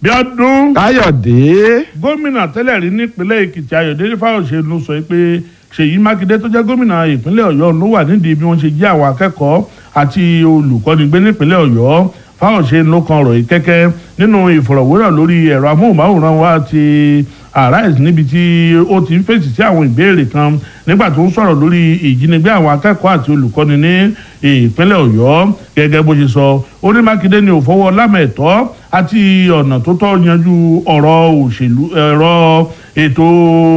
bí ọdún káyọ̀dé gómìnà tẹ́lẹ̀ rí nípínlẹ̀ èkìtì ayọ̀délé fáyọ̀ṣe ló sọ pé ṣèyí mákindé tó jẹ́ gómìnà ìpínlẹ̀ ọ̀yọ́ ló wà nídìí bí wọ́n ṣe jí àwọn akẹ́kọ̀ọ́ àti olùkọ́ni gbé nípínlẹ̀ ọ̀yọ́ fáyọ̀ṣe ló kan ọ̀rọ̀ yìí kẹ́kẹ́ nínú ìfọ̀rọ̀wérọ̀ lórí ẹ̀rọ amóhùnmáwòrán wa ti arise níbi tí ó ti ń fèsì sí àwọn ìbéèrè kan nígbà tó ń sọ̀rọ̀ lórí ìjínigbé àwọn akẹ́kọ̀ọ́ àti olùkọ́ni ní ìpínlẹ̀ ọ̀yọ́ gẹ́gẹ́ bó ṣe sọ ó ní mákindé ni ò fọwọ́ lámẹ̀tọ́ àti ọ̀nà tó tọ́ yanjú ọ̀rọ̀ òṣèlú ẹ̀rọ ètò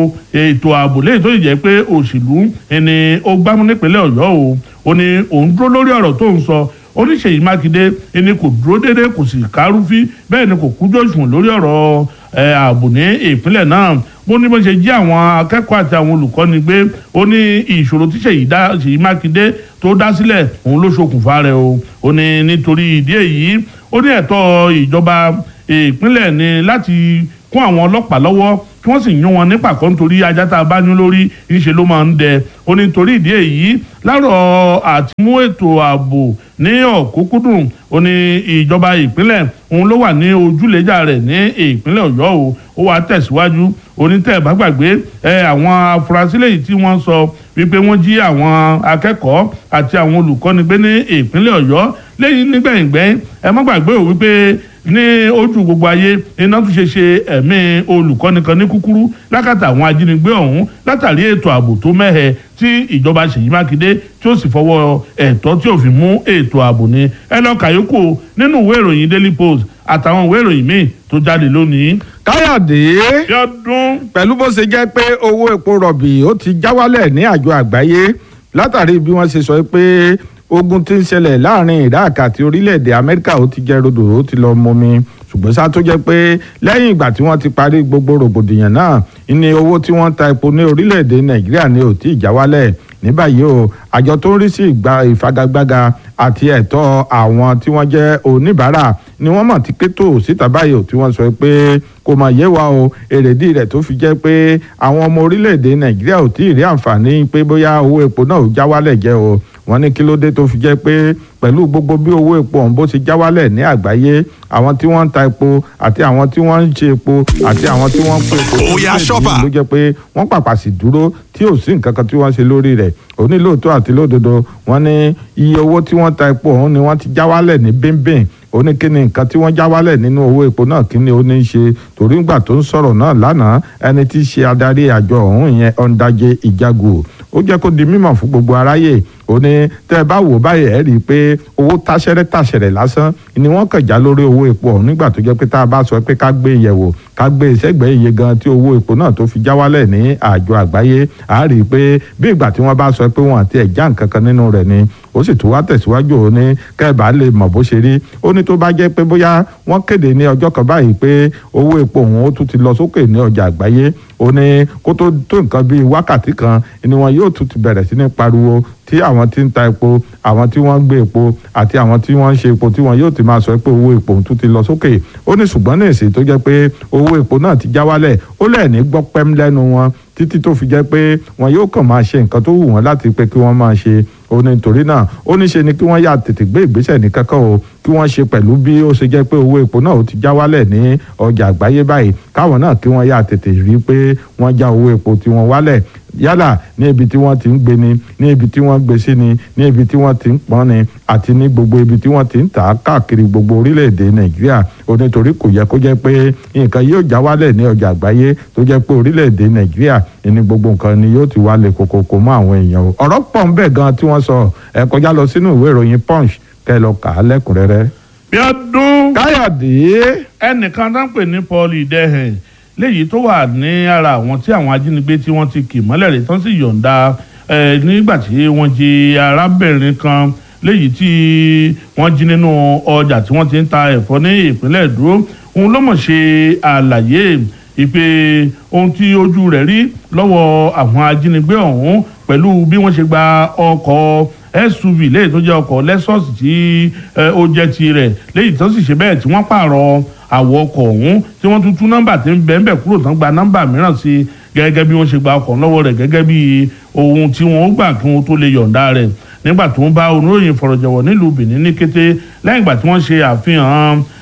ètò ààbò léyìí tó jẹ́ pé òṣèlú ẹni ó gbámú nípínlẹ̀ ọ̀yọ́ o ó ní òun dúró lórí ọ̀rọ̀ tó ń sọ oníṣèyí mákindé ẹni kò dúró déédéé kò sì kárúfí bẹ́ẹ̀ ni kò kújọ́ òṣùwọ̀n lórí ọ̀rọ̀ ààbò ní ìpínlẹ̀ náà bó ní bó ṣe jí àwọn akẹ́kọ̀ọ́ àti àwọn olùkọ́ni gbé ó ní ìṣòro tí ṣèyí mákindé tó dá sílẹ̀ òun ló ṣokùnfà rẹ̀ o ó ní nítorí ìdí èyí ó ní ẹ̀tọ́ ìjọba ìpínlẹ̀ ni láti kún àwọn ọlọ́pàá lọ́wọ́ kí wọ́n sì yún wọn ní pàkọ́ nítorí ajá tá a bá yún lórí ńṣe ló máa ń dẹ ó ní torí ìdí èyí láàrọ̀ àti mú ètò ààbò ní ọ̀kúnkúndùn ó ní ìjọba ìpínlẹ̀ òun ló wà ní ojúlẹ̀jà rẹ̀ ní ìpínlẹ̀ ọ̀yọ́ o ó wàá tẹ̀síwájú onítẹ̀ bá gbàgbé ẹ àwọn afurasí lèyí tí wọ́n sọ wípé wọ́n jí àwọn akẹ́kọ̀ọ́ àti àwọn olùkọ́ni gbé ní ìpínlẹ̀ ọ̀yọ́ lẹ́yìn nígbẹ̀yìngbẹ́yìn ẹ má gbàgbé o wípé ní ojú gbogbo ayé iná tún ṣe ṣe ẹ̀mí olùkọ́ni kan ní kúkúrú lákàtà àwọn ajínigbé ọ̀hún látàrí ètò ààbò tó mẹ́hẹ tí ìjọba ṣèyí mákindé tí ó sì fọwọ́ ẹ̀tọ́ tí ò fi mú ètò ààbò ní ẹ lọ kàyókò nínú ìwé ìròyìn daily post àtàwọn ìwé ìròyìn míì tó jáde lónìí. káyọ̀dé yọdún pẹ̀lú bó ṣe jẹ́ pé owó epo rọ̀bì ó ti já wálẹ̀ ní àjọ àgbáyé látàrí bí wọ́n ṣe sọ pé ogun tí ń ṣẹlẹ̀ láàrin iraq àti orílẹ̀-èdè amẹ́ríkà ó ti jẹ́ rodò ó ti lọ mọmi ṣùgbọ́n ṣá tó jẹ́ pé lẹ́yìn ìgbà tí wọ́n ti parí gbogbo rògbòdìyàn náà ní owó tí wọ́n ta epo ní orílẹ̀-èdè nàìjíríà ni ò tí ì já wálẹ̀ ní báyìí o àjọ tó ń rí sí ìgbà ìfagagbága àti ẹ̀tọ́ àwọn tí wọ́n jẹ́ oníbàárà ni wọ́n mọ̀ tí kétò síta báyìí o tí wọ́n sọ pé kò mà yé wa o èrèdí rẹ̀ tó fi jẹ́ pé àwọn ọmọ orílẹ̀-èdè nàìjíríà ò tí ì rí àǹfààní pé bóyá owó epo náà ò já wálẹ̀ jẹ́ o wọ́n ní kí ló dé tó fi jẹ́ pé pẹ̀lú gbogbo bí owó epo ọ̀hún bó ti já wálẹ̀ ní àgbáyé àwọn tí wọ́n ń ta epo àti àwọn tí wọ́n ń ṣe epo àti àwọn tí wọ́n ń pè epo Oya shopper. ló jẹ́ pé wọ́n pàpà sì dúró tí ò sí nǹkan kan tí wọ́n ṣe lórí rẹ̀ onílòótọ́ àti lódodo wọ́n ní iye owó tí wọ́n ta epo ọ̀hún ni wọ́n ti já wálẹ̀ ní bíńbíń ó ní kí ni nǹkan tí wọ́n já wálẹ̀ nínú owó epo náà kí ni ó ní í ṣe torí ńgbà tó ń sọ̀rọ̀ náà lánàá ẹni tí í ṣe adarí àjọ ọ̀hún yẹn ọ̀ndàjẹ ìjago ó jẹ́ kó di mímọ̀ fún gbogbo aráyè ó ní tẹ́ ẹ bá wò báyìí ẹ̀ rí i pé owó táṣẹ́rẹ́ táṣẹ̀rẹ̀ lásán ni wọ́n kàn já lórí owó epo ọ̀hún nígbà tó jẹ́ pé tá a bá sọ pé ká gbé yẹ̀wò ká gbé ìṣẹ́gbẹ́ iye gan tí owó epo náà tó fi já wálẹ̀ ní àjọ àgbáyé a rí i pé bí ìgbà tí wọ́n bá sọ pé wọ́n àti ẹ̀ já nǹkan kan nínú rẹ̀ ni ó sì tún wá tẹ̀síwájú ó ní kẹ́ẹ̀bá lè mọ̀ bó ṣe rí ó ní tó bá jẹ́ pé bóyá wọ́n kéde ní ọjọ́ kan báyìí pé owó epo òun ó tún ti lọ sókè ní ọjà àgbáyé ó ní kó tó tó nǹkan bíi wákàtí kan ni wọn yóò tún ti bẹ̀rẹ̀ sí ní pariwo tí àwọn tí ń ta epo àwọn tí wọ́n ń gbé epo àti àwọn tí wọ́n ń ṣe epo tí wọn yóò ti máa sọ pé owó epo òun tún ti lọ sókè ó ní ṣùgbọ́n ní èsì tó jẹ́ pé owó epo náà ti já wálẹ̀ ó lẹ́ẹ̀ní gbọ́ pẹ́m lẹ́nu wọn títí tó fi jẹ́ pé wọn yóò kàn máa ṣe nǹkan tó wù wọ́n láti pé kí wọ́n máa ṣe ó ní torí náà ó ní ṣe ni kí wọ́n yà tètè gbé ìgbésẹ̀ ní kankan o kí wọ́n ṣe pẹ̀lú bí ó ṣe jẹ́ pé owó epo náà ó ti já wálẹ̀ ní ọjà àgbáyé báyìí káwọn náà kí wọ́n yà tètè rí i pé wọ́n já owó epo tí wọ́n wálẹ̀ yálà ní ibi tí wọ́n ti ń gbé ni ní ibi tí wọ́n gbé sí ni ní ibi tí wọ́n ti ń pọ́n ni àti ní gbogbo ibi tí wọ́n ti ń tà á káàkiri gbogbo orílẹ̀-èdè nàìjíríà ó nítorí kò yẹ kó jẹ́ pé nǹkan yóò já wálẹ̀ ní ọjà àgbáyé tó jẹ́ pé orílẹ̀-èdè nàìjíríà ní gbogbo nǹkan ni yóò ti wálẹ̀ kòkòkò mọ́ àwọn èèyàn o ọ̀rọ̀ pọ̀ ń bẹ̀ gan tí wọ́n sọ ẹ kọjá lọ sínú ìwé ìròyìn punch kẹ́ lọ kà á lẹ́kùnrẹ́rẹ́. bí ọdún káyọ̀dé ẹnìkan tó ń pè ní paul idehen léyìí tó wà ní ara àwọn tí àwọn ajínigbé tí wọ́n ti kì mọ́lẹ̀ rẹ̀ tán sì yọ̀ǹda ẹ̀ nígbà tí wọ́n jí arábìnrin kan léyìí tí wọ́n jí nínú ọjà tí wọ́n ti ń ta ẹ̀fọ́ ní ìpínlẹ̀ èdò òun ló mọ̀ ṣe àlàyé ìpè ohun tí ojú rẹ̀ rí lọ́wọ́ àwọn ajínigbé ọ̀hún pẹ̀lú bí wọ́n ṣe gba ọkọ̀ suv léyìí tó jẹ́ ọkọ̀ lexus tí ẹ, ó jẹ́ tirẹ̀ léyìí tó sì ṣe bẹ́ẹ̀ tí wọ́n pààrọ̀ àwọ̀ ọkọ̀ ọ̀hún tí wọ́n tún tún nọ́mbà tí ń bẹ́ẹ̀ bẹ́ẹ̀ kúrò tán gba nọ́mbà mìíràn sí gẹ́gẹ́ bí wọ́n ṣe gba ọkọ̀ lọ́wọ́ rẹ̀ gẹ́gẹ́ bí ohun tí wọ́n gbà kí wọ́n tó lè yọ̀ǹda rẹ̀ nígbà tó ń bá oníròyìn fọ̀rọ̀jọ̀wọ̀ nílùú benin ní kété lẹ́yìn ìgbà tí wọ́n ṣe àfihàn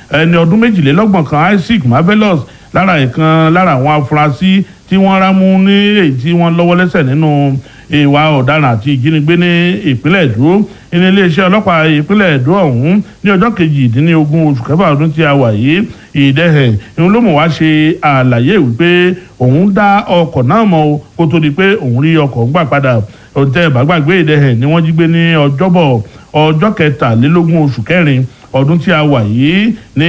ẹni ọdún méjìlélọ́gbọ̀n kan Isaac Marvelous lára ìkan lára àwọn afurasí tí wọ́n rámú ní èyí tí wọ́n lọ́wọ́ lẹ́sẹ̀ nínú ìwà ọ̀daràn àti ìjínigbé ní ìpínlẹ̀ Èdó ní iléeṣẹ́ ọlọ́pàá ìpínlẹ̀ Èdó ọ̀hún ní ọjọ́ kejìdínlógún oṣù kẹfà ọdún tí a wà yìí ìdẹ́hẹ̀ ìhun ló mọ̀ wá ṣe àlàyé wípé òun dá ọkọ̀ náà mọ́ o kó tó di pé òun rí ọkọ̀ gbà padà òǹtẹ̀ bàgbàgbé ìdẹ́hẹ̀ ni wọ́n jí gbé ní ọjọ́bọ̀ ọjọ́ kẹtàlélógún oṣù kẹrin ọdún tí a wà yìí ní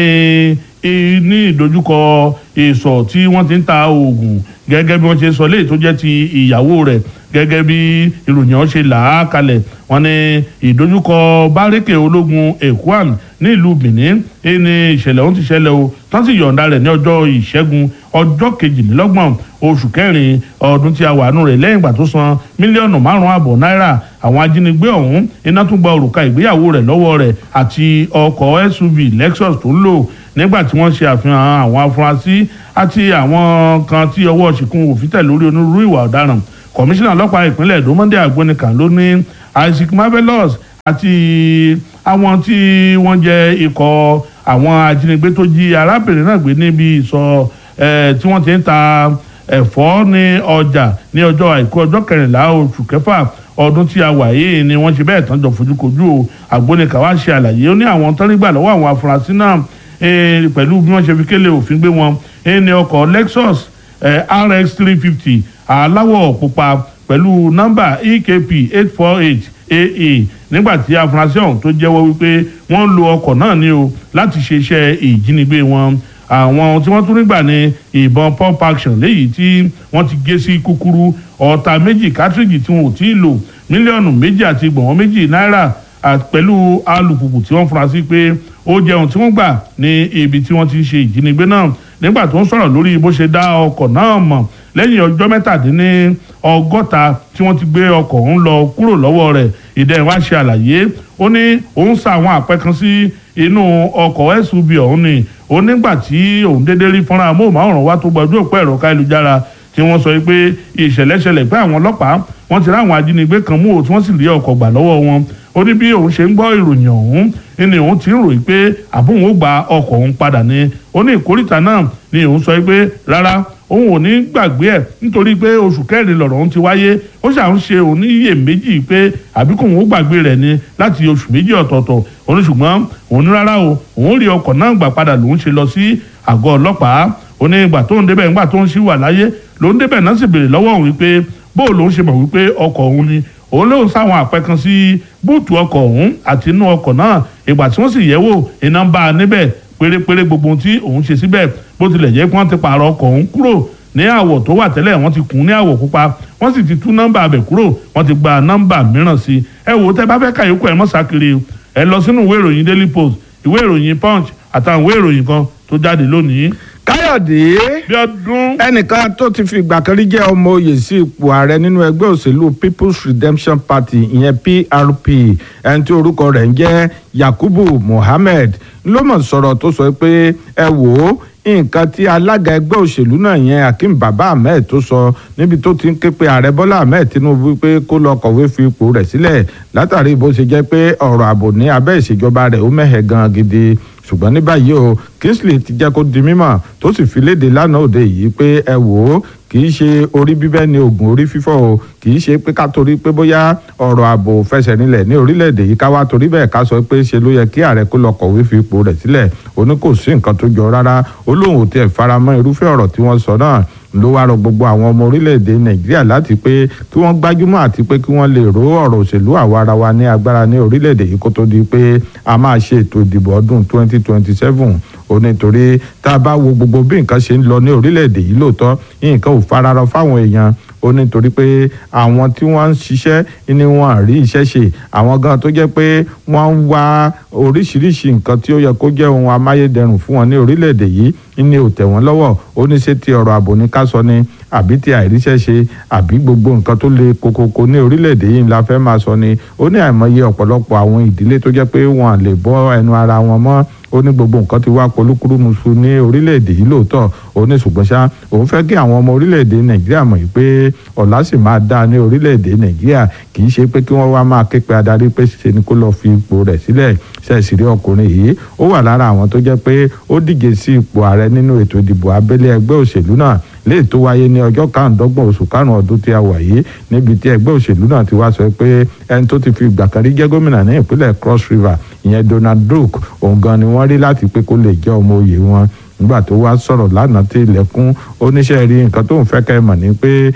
ní ìdojúkọ ìsọ̀ tí wọ́n ti ń ta oògùn gẹ́gẹ́ bí wọ́n ṣe sọ léyìí tó jẹ́ ti ìyàwó rẹ̀ gẹ́gẹ́ bí ìròyìn ọ̀hún ṣe là á kalẹ̀ wọ́n ní ìdojúkọ bárékè ológun Ekwan ní ìlú Benin ní ìṣẹ̀lẹ̀ ọ̀hún ti ṣẹlẹ̀ o tán sì yọ̀ǹda rẹ̀ ní ọjọ́ ìṣẹ́gun ọjọ́ kejìlélọ́gbọ̀n oṣù kẹrin ọdún tí a wà nù rẹ̀ lẹ́yìn ìgbà tó san mílíọ̀nù márùn-ún àbọ̀ náírà àwọn ajínigbé ọ̀hún iná tún gba òrùka ìgbéyàwó rẹ̀ lọ́wọ́ rẹ̀ àti ọkọ̀ SUV Lexus tó ń lò nígbà tí wọ́n ṣe àfihàn àwọn afurasí àti àwọn kan tí ọwọ́ ṣìkún òfin tẹ̀ lórí onírúurú ìwà ọ̀daràn kọmíṣánná ọlọ́pàá ìpínlẹ̀ Èdó Monday Agbonikan ló ní Isaac Marvelous àti àwọn tí wọ́n jẹ́ ikọ̀ àwọn ajínigbé tó jí arábìnrin náà gbé níbi ìsọ̀ tí wọ́n ti ń ta ẹ̀fọ́ ní ọjà ní ọjọ́ àìkú ọjọ́ kẹrìnlá oṣù kẹfà ọdún tí a wà yìí ni wọ́n ṣe bẹ́ẹ̀ tán jọ fojúkojú o Agbonikan wá ṣe àlàyé ó ní àwọn tán nígbà lọ́wọ́ àwọn afurasí náà pẹ̀lú bí wọ́n ṣe fi kélé òfin gbé wọn ní ọkọ̀ Lexus RX three fifty aláwọ̀ pupa pẹ̀lú nọ́mbà EKP eight four eight AA nígbà tí afurasí ọ̀hún tó jẹ́wọ́ wípé wọ́n lo ọkọ̀ náà ní o láti ṣe iṣẹ́ ìjínigbé wọn àwọn tí wọ́n tún nígbà ní ìbọn pump action léyìí tí wọ́n ti gé sí kúkúrú ọ̀tá méjì kátríjì tí wọn ò tí ì lò mílíọ̀nù méjì àti gbọ̀nwọ́n méjì náírà pẹ̀lú alùpùpù tí wọ́n fura sí pé ó jẹun tí wọ́n gbà ní ibi tí wọ́n ti ń ṣe ìjínigbé náà nígbà tó ń sọ̀rọ̀ lórí bó ṣe dá ọkọ̀ náà mọ̀ lẹ́yìn ọjọ́ mẹ́tàdínní ọgọ́ta tí wọ́n ti gbé ọkọ̀ ọ̀hún lọ kúrò lọ́wọ́ rẹ̀ ìdẹ́ wá ṣe àlàyé ó ní òun sa àwọn àpẹ kan sí inú ọkọ̀ SUV ọ̀hún ni ó nígbà tí òun déédéé rí fọ́nrán amóhùnmáwòrán wá tó gbọ́dọ̀ òpó ẹ̀rọ káyélujára tí wọ́n sọ pé ìṣẹ̀lẹ̀ ṣẹlẹ̀ pé àwọn ọlọ́pàá wọ́n ti ráwọn ajínigbé kan mú o tí wọ́n sì rí ọkọ̀ gbà lọ́wọ́ wọn ó ní bí òun ṣe ń gbọ́ ìròyìn ọ̀hún ni òun ti ń ròyìn pé àbóhùn ó gba ọkọ̀ òun padà ni ó ní ìkórìtà náà ni òun sọ pé rárá òun ò ní gbàgbé ẹ̀ nítorí pé oṣù kẹrin lọ̀rọ̀ òun ti wáyé ó ṣà ń ṣe òun ní iye méjì pé àbíkú òun ó gbàgbé rẹ̀ ni láti oṣù méjì ọ̀tọ̀ọ̀tọ̀ òun ṣùgbọ́n òun ní rárá o òun rí ọkọ̀ náà gbà padà lòun ṣe lọ sí àgọ́ ọlọ́pàá ó ní ìgbà tó ń débẹ̀ ìgbà tó ń ṣì wà láyé lòun débẹ̀ náà sì béèrè lọ́wọ́ òun wípé bóò lòun ṣe mọ̀ wípé ọkọ̀ òun ni òun lóun sáwọn àpẹ kan sí búùtù ọkọ̀ ọ̀hún àti inú ọkọ̀ náà ìgbà tí wọ́n sì yẹ̀ wò iná ń bá a níbẹ̀ pérépéré gbogbo ohun tí òun ṣe síbẹ̀ bó tilẹ̀ jẹ́ pé wọ́n ti pààrọ̀ ọkọ̀ ọ̀hún kúrò ní àwọ̀ tó wà tẹ́lẹ̀ wọ́n ti kùn ní àwọ̀ pupa wọ́n sì ti tú nọ́mbà abẹ̀ kúrò wọ́n ti gba nọ́mbà mìíràn sí i ẹ wò ó tẹ́ bá fẹ́ ka yòókù ẹ mọ́ sákiri ẹ lọ sínú ìwé ìròyìn Daily Post ìwé ìròyìn Punch àtàwọn ìwé ìròyìn kan tó jáde lónìí. káyọ̀dé bí ọdún ẹnìkan tó ti fi ìgbà kan rí jẹ́ ọmọ oyè sí ipò ààrẹ nínú ẹgbẹ́ òṣèlú People's Redemption Party ìyẹn PRP ẹni tí orúkọ rẹ̀ ń jẹ́ Yakubu Mohammed ló mọ̀ sọ̀rọ̀ tó sọ pé ẹ wò ó nǹkan tí alága ẹgbẹ́ òṣèlú náà yẹn Akeem Baba Ahmed tó sọ níbi tó ti ń ké pe ààrẹ Bọ́lá Ahmed Tinubu pé kó lọ kọ̀wé fi ipò rẹ̀ sílẹ̀ látàrí bó ṣe jẹ́ pé ọ̀rọ̀ ààbò ní abẹ́ ìṣèjọba rẹ̀ ó mẹ́hẹ̀ gan gidi ṣùgbọ́n ní báyìí o Kingsley ti jẹ́ kó di mímọ̀ tó sì fi léde lánàá òde yìí pé ẹ wò ó kì í ṣe orí bíbẹ́ ni oògùn orí fífọ́ o kì í ṣe pé ká torí pé bóyá ọ̀rọ̀ ààbò fẹsẹ̀ nílẹ̀ ní orílẹ̀-èdè yìí ká wá torí bẹ́ẹ̀ ká sọ pé ṣe ló yẹ kí ààrẹ kó lọ kọ̀wé fi ipò rẹ̀ sílẹ̀ ó ní kò sí nǹkan tó jọ rárá ó lóun ò tiẹ̀ faramọ́ irúfẹ́ ọ̀rọ̀ tí wọ́n sọ náà ló wá rọ gbogbo àwọn ọmọ orílẹ̀-èdè nàìjíríà láti pé kí wọ́n gbájúmọ́ àti pé kí wọ́n lè ró ọ̀rọ̀ òṣèlú àwa ara wa ní agbára ní orílẹ̀-èdè yìí kó tó di pé a máa ṣe ètò ìdìbò ọdún 2027 ó nítorí tá a bá wo gbogbo bí nǹkan ṣe ń lọ ní orílẹ̀-èdè yìí lóòótọ́ nǹkan ò fararọ fáwọn èèyàn ó nítorí pé àwọn tí wọ́n ń ṣiṣẹ́ ni wọ́n rí iṣẹ́ ṣe àwọn gan tó jẹ́ pé wọ́n ń wá oríṣiríṣi nǹkan tí ó yẹ kó jẹ́ ohun amáyédẹrùn fún wọn ní orílẹ̀-èdè yìí ní ò tẹ̀ wọ́n lọ́wọ́ ó ní ṣe ti ọ̀rọ̀ ààbò ní ká sọ ni àbí ti àìríṣẹ́ ṣe àbí gbogbo nǹkan tó le kokoko ní orílẹ̀-èdè yìí la fẹ́ máa sọ ni ó ní àìmọye ọ̀pọ̀lọpọ̀ àwọn ìdílé tó jẹ́ pé wọ́n lè bọ́ ẹnu ara wọn mọ́ ó ní gbogbo nǹkan ti wá polúkúrúmuṣu ní orílẹ̀-èdè yìí lóòótọ́ ó ní ṣùgbọ́n ṣá òun fẹ́ kí àwọn ọmọ orílẹ̀-èdè nàìjíríà mọ̀ yìí pé ọ̀la sì máa dáa ní orílẹ̀-èdè nàìjíríà kì í ṣe pé kí wọ́n wá máa ké pe adarí pé ṣe ni kó lọ́ọ́ fi ipò rẹ̀ sílẹ̀ ṣẹ̀sì rí ọkùnrin yìí ó wà lára àwọn tó jẹ́ pé ó díje sí ipò ààrẹ nínú ètò ìdìbò abẹ́lé ẹgbẹ́ òṣèlú náà léè tó wáyé ní ọjọ́ karùndọ́gbọ̀n oṣù karùn-ún ọdún tí a wà yìí níbi tí ẹgbẹ́ òṣèlú náà ti wá sọ pé ẹni tó ti fi ìgbà kan rí jẹ́ gómìnà ní ìpínlẹ̀ cross river ìyẹn donald duke òun gan ni wọ́n rí láti pé kó lè jẹ́ ọmọ òye wọn nígbà tó wá sọ̀rọ̀ lánàá tí ilẹ̀kùn oníṣẹ́ rí nǹkan tó ń fẹ́ kẹ́ mọ̀ ní pé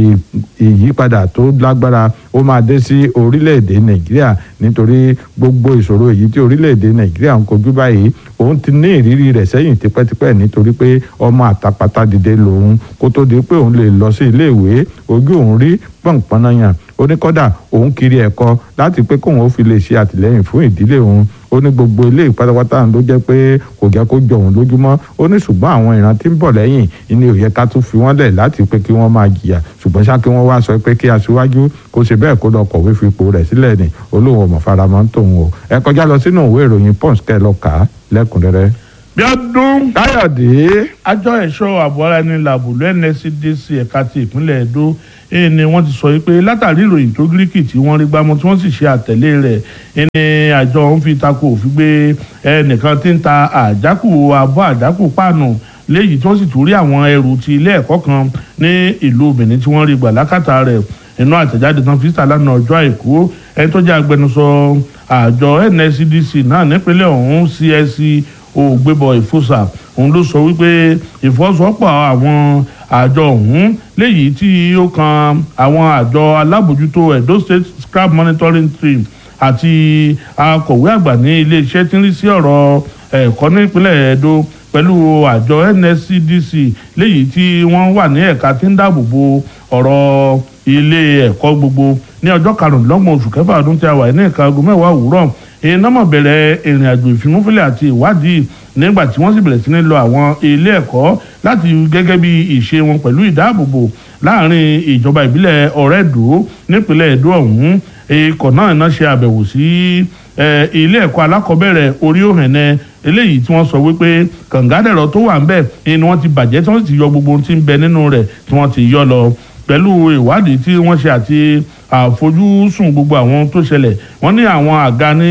ìyípadà tó lágbára ó máa dé sí orílẹ̀-èdè nàìjíríà nítorí gbogbo ìṣòro èyí tí orílẹ̀-èdè nàìjíríà ń kojú báyìí òun ti ní ìrírí rẹ̀ sẹ́yìn tipẹ́tipẹ́ nítorí pé ọmọ àtàpàtà dìde lòun kó tó di pé òun lè lọ sí iléèwé ojú òun rí pọ̀npọ̀nàyàn oníkọ́dà òun kiri ẹ̀kọ́ láti pé kóun ó fi lè ṣe àtìlẹ́yìn fún ìdílé òun ó ní gbogbo ilé ìpátápátá ló jẹ́ pé kò jẹ́ kó jọ òun lójúmọ́ ó ní ṣùgbọ́n àwọn ìran tí ń bọ̀ lẹ́yìn ni ó yẹ ká tún fi wọ́n lẹ̀ láti pé kí wọ́n máa jìyà ṣùgbọ́n ṣá kí wọ́n wá sọ pé kí aṣíwájú kó ṣe bẹ́ẹ̀ kó lọ kọ̀wé fipò rẹ̀ sílẹ̀ ni olóhùn ọmọ faramọ́ ń tòun o ẹ kọjá lọ sínú ìwé ìròyìn punch kẹ́ ẹ lọ kà á lẹ́kùnrẹ́rẹ́. bí ọdún káyọ̀dé àjọ ẹ̀ṣọ́ ààbò ara ẹni làbùlù nscdc ẹ̀ka ti ìpínlẹ̀ edo èyí ni wọ́n ti sọ pé látàrí ìròyìn tó gíríkì tí wọ́n rí gbámú tí wọ́n sì ṣe àtẹ̀lé rẹ̀ ẹni àjọ ń fi tako òfin gbé ẹnìkan tí ń ta àjákù abọ́ àjákù páànù léyìí tí wọ́n sì tún rí àwọn ẹrù ti ilé ẹ̀kọ́ kan ní ìlú benin tí wọ́n rí gbà lákàtà rẹ̀ inú àtẹ̀jáde tán fi síta lánàá ọjọ́ àìkú ẹni tó jẹ́ agbẹnusọ àjọ nscdc náà nípínlẹ̀ ọ̀hún csc ògbébọ̀ ìfòsà òun ló sọ wípé ìfọwọ́sowọ́pọ̀ àwọn àjọ ọ̀hún léyìí tí ó kan àwọn àjọ alábòjútó edo state scrap monitoring team àti akọ̀wé àgbà ní iléeṣẹ́ tí ń rí sí ọ̀rọ̀ ẹ̀kọ́ nípínlẹ̀ edo pẹ̀lú àjọ nscdc léyìí tí wọ́n wà ní ẹ̀ka tí ń dáàbò bo ọ̀rọ̀ ilé ẹ̀kọ́ gbogbo ní ọjọ́ karùndínlọ́gbọ̀n oṣù kẹfà ọdún tí a wà ní ẹ̀ka aago mẹ́wàá òwúrọ̀ iná mọ̀ bẹ̀rẹ̀ ìrìn àjò ìfimúfilẹ̀ àti ìwádìí nígbà tí wọ́n sì bẹ̀rẹ̀ sí ní lọ àwọn ilé ẹ̀kọ́ láti gẹ́gẹ́ bí ìṣe wọn pẹ̀lú ìdáàbòbò láàrin ìjọba ìbílẹ̀ ọ̀rẹ́dò nípínlẹ̀ èdò ọ̀hún ikọ̀ náà náà ṣe àbẹ̀wò sí ilé ẹ̀kọ́ alákọ̀ọ́bẹ̀rẹ̀ orí òhìnẹ eléyìí tí wọ́n sọ wípé kàngádẹ̀rọ tó wà ń bẹ̀ ni wọ́n ti bàjẹ́ tí wọ́n sì ti yọ gbogbo ohun tí ń bẹ nínú rẹ̀ tí wọ́n ti yọ lọ pẹ̀lú ìwádìí tí wọ́n ṣe àti àfojúsùn gbogbo àwọn tó ṣẹlẹ̀ wọ́n ní àwọn àga ní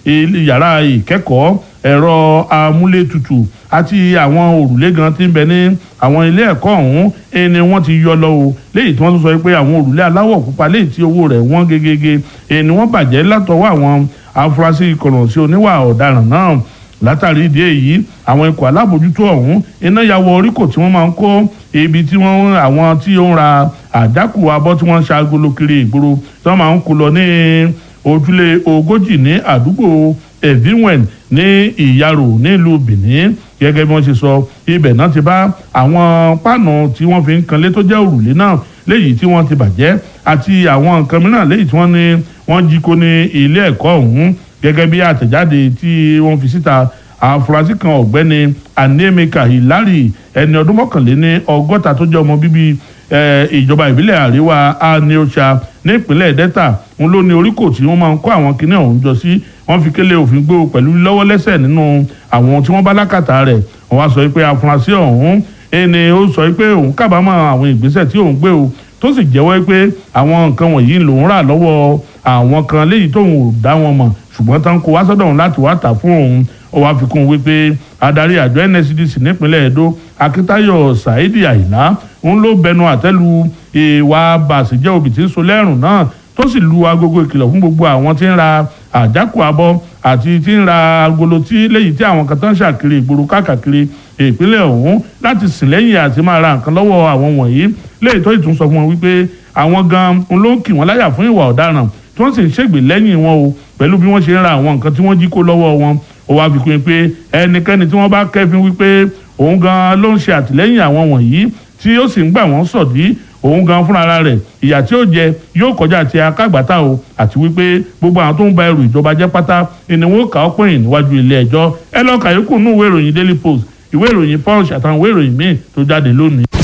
yàrá ìkẹ́kọ̀ọ́ ẹ̀rọ amúlétutù àti àwọn òrùlé gan tí ń bẹ ní àwọn ilé ẹ̀kọ́ ọ̀hún ni wọ́n ti yọ lọ o léyìí tí wọ́n tún sọ pé àwọn òrùlé aláwọ̀ pupa léyìí tí owó rẹ̀ wọ́n gegege ni wọ́n bàjẹ́ látọwọ́ àwọn afurasí kọ̀rọ̀sí oníwà ọ̀daràn náà látàrí ìdí èyí àwọn ikọ̀ alábòjútó ọ̀hún iná ya wọ oríkò tí wọ́n máa ń kó ibi tí wọ́n àwọn tí ó ń ra àjákù abọ́ tí wọ́n ń ṣàgolo kiri ìgboro tí wọ́n máa ń kó lọ ní ojúlé ogójì ní àdúgbò evinwen ní ìyàrò nílùú benin gẹ́gẹ́ bí wọ́n ṣe sọ ibẹ̀ náà ti bá àwọn páànù tí wọ́n fi ń kanlé tó jẹ́ òrùlé náà léyìí tí wọ́n ti bàjẹ́ àti àwọn nǹkan mìíràn léyìí tí wọ́n ní wọ́n jí kó ní ilé ẹ̀kọ́ ọ̀hún gẹ́gẹ́ bí àtẹ̀jáde tí wọ́n fi síta àfúrásì kan ọ̀gbẹ́ni anemeka hilari ẹni ọdún mọ́kànléní ọgọ́ta tó jẹ́ ọmọ bíbí ìjọba ìbílẹ̀ àríwá aniocha nípínlẹ̀ delta ń ló ní oríkò tí wọ́n máa ń kó àwọn kinní ọ̀hún jọ sí wọ́n fi kélé òfin gbé o pẹ̀lú lọ́wọ́ lẹ́sẹ̀ nínú àwọn tí wọ́n bá lákàtà rẹ̀ wọ́n wá sọ pé àfúrásì ọ̀hún ẹni ó sọ pé òun kábàámọ̀ àwọn ìgbésẹ̀ tí òun gbé o tó sì jẹ́wọ́ pé àwọn nǹkan wọ̀nyí lòun rà lọ́wọ́ àwọn kan léyìí tóun ò dá wọn mọ̀ ṣùgbọ́n tán kó wá sọ́dọ̀ òun láti wá tà fún òun ó wá fi kún un wípé adarí àjọ nscdc nípínlẹ̀ edo akíntayọ̀ saidi àyìnlá òun ló bẹnu àtẹ́lu ìwà bàṣẹjẹ́ òbí tí ń so lẹ́rùn náà tó sì lu agogo ìkìlọ̀ fún gbogbo àwọn tí ń ra àjákù abọ́ àti tí ń ra agolo tí léyìí tí àwọn kan tán ṣàkiri ìgboro káàkiri ìpínlẹ̀ ọ̀hún láti sìn lẹ́yìn àti máa ra nǹkan lọ́wọ́ àwọn wọ̀nyí léyìí tó ìtún sọ fún wọn wípé àwọn gan ló ń kì wọ́n láyà fún ìwà ọ̀daràn tí wọ́n sì ń ṣègbè lẹ́yìn wọn o pẹ̀lú bí wọ́n ṣe ń ra àwọn nǹkan tí wọ́n jí kó lọ́wọ́ wọn ó wá fi kún un pé ẹnikẹ́ni tí wọ́n bá kẹ́fín wípé òun gan ló ń ṣe àtìlẹ́yìn àwọn wọ̀nyí tí ó sì ń gbà wọ́n sọ̀dí òun gan fúnra rẹ̀ ìyà tí ó jẹ yóò kọjá ti akágbàtà o àti wípé gbogbo àwọn tó ń ba ẹrù ìjọba jẹ́ pátá ni wọ́n kà ọ́ pọ̀yìn níwájú ilé ẹjọ́ ẹ lọ́ọ́ kàyókù nú ìwé ìròyìn daily post ìwé ìròyìn punch àtàwọn ìwé ìròyìn míì tó jáde lónìí.